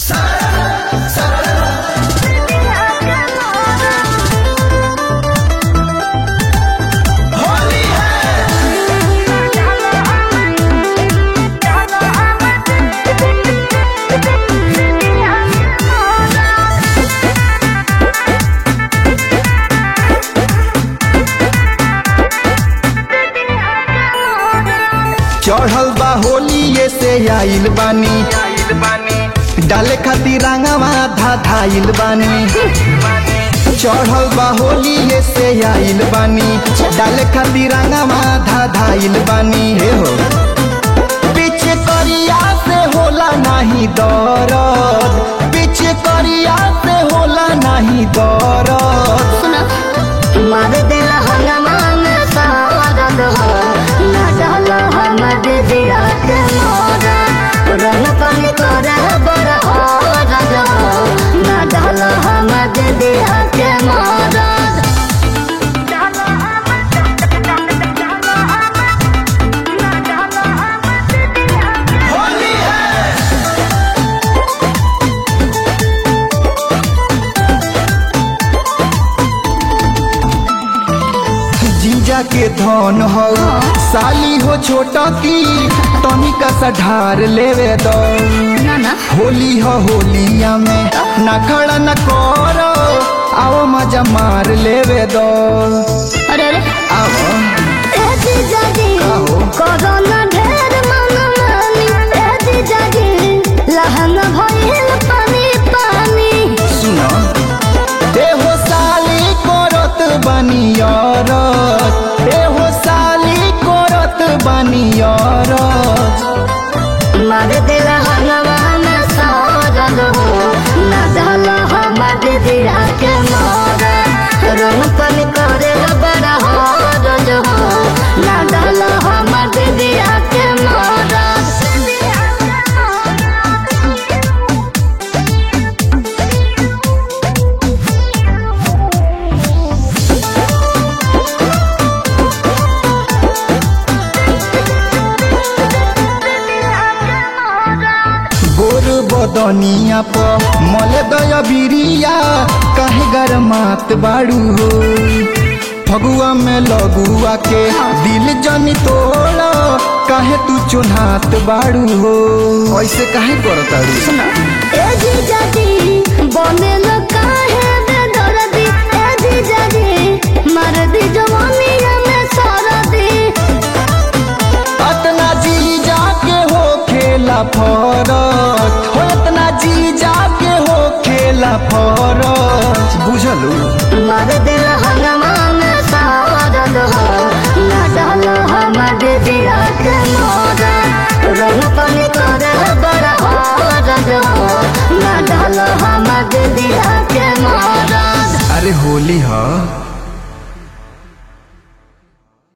चढ़ल बा होली ये से आइल बानी डाले खातिर रंगवा धा धाइल बानी चढ़ल बा होली ये से आइल बानी डाले खातिर रंगवा धा धाइल बानी हे हो पीछे करिया से होला नाही दरद पीछे करिया से होला नाही दरद सुना मार दिल हंगामा में सारद हो ना डाल हम दिया के मोरा रंग पानी करे बड़ औरत हो ना डाल हम दिया के मोरा जीजा के धन हो साली हो छोटा की तनिका सा ढार लेवे दो ना ना होली हो होलिया में ना खड़ा न करो आओ मजा मार लेवे दो अरे अरे आओ ए जीजा जी आहो। कोरोना ढेर मन मानी ए जीजा जी लहन भइल पानी पानी सुनो ए हो साली करत बनियरत ए हो साली करत बनियरत मार दिल हनुमान सारल हो ना डाल हमर दिया के मोरा रंग पन करे बड़ा हरल हो ना डाल हमर दिया के मोरा गोर बदनिया प मल दय बिरिया काहे गरमात बाड़ू हो फगुआ में लगुआ के दिल जनी तोड़ काहे तू चुन्हात बाड़ू हो ऐसे काहे करताड़ू सुना